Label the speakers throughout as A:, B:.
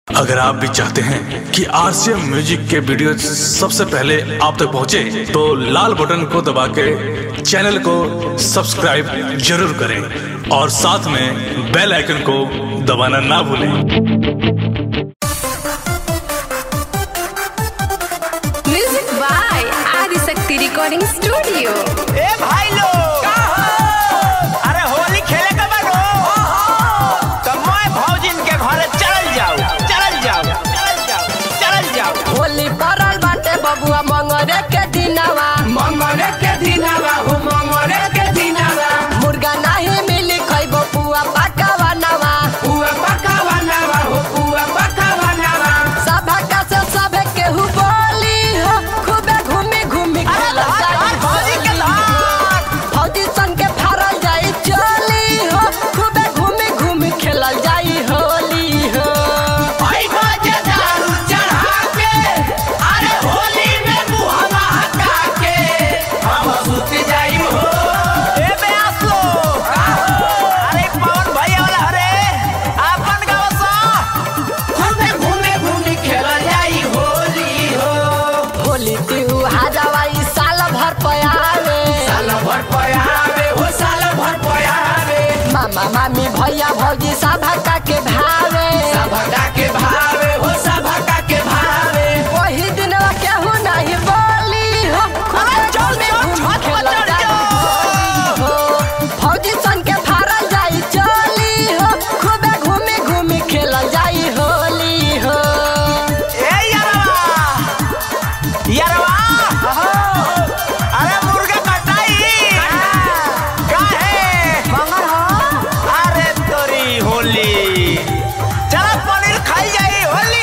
A: अगर आप भी चाहते हैं कि आरसीएम म्यूजिक के वीडियो सबसे पहले आप तक पहुंचे, तो लाल बटन को दबा के चैनल को सब्सक्राइब जरूर करें और साथ में बेल आइकन को दबाना ना भूलें
B: music by Adishakti recording studio
C: ए भाई लोग अरे होली खेले के बारो तो मैं भौजिन के घरे चल जाओ चल जाओ चल जाओ चल जाओ
D: होली पड़ल बाटे बबुआ मंगरे के दिनवा
E: मंगरे के दिनवा हो मंगरे के दिनवा
D: मुर्गा नहीं मिली खइबो पुआ पकावा नवा
E: पुआ पकावा नवा हो पुआ पकावा नवा
D: सभा का से सभे केहू बोली हो खूबे घूमी घूमी
C: अरे
D: खेलल
C: धार,
D: जाई
C: धार, भौजी के
D: होली
C: धार।
D: हो। फौजी सन के फारल जाई चोली हो खूबे घूमी घूमी खेलल जाई होली हो
E: भाई बाजे दारू चढ़ा के अरे होली में मुहवा हटा के हम सुत जाई हो
C: ए बेआस लोग अरे पवन भैया वाला हरे अपन गाँव सा
E: घूमे घूमे घूमे खेला जाई होली हो
D: होली त्योहार ई साल भर पयावे
E: साल भर पयावे हो साल भर पयावे
D: मामा मामी भैया भौजी सभा का के भावे
E: सभा के भावे हो सभा के भावे
D: वही दिन केहू नहीं बोली हो
C: अरे चल, चल, छत पर चढ़ जाओ।
D: हो फौजी सन के फारल जाई चली हो खूबे घूमी घूमी खेलल जाई होली हो
C: ए यारवा यारवा अरे मुर्गा कटाई काहे मंगर हो अरे तोरी होली चलो पनीर खाई जाई होली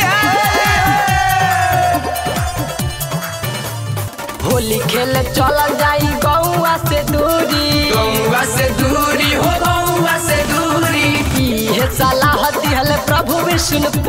C: है
D: होली खेले चलल जाई गौआ से दूरी
E: गौवा से दूरी हो गौवा से दूरी
D: इहे सलाह दिहल प्रभु विष्णु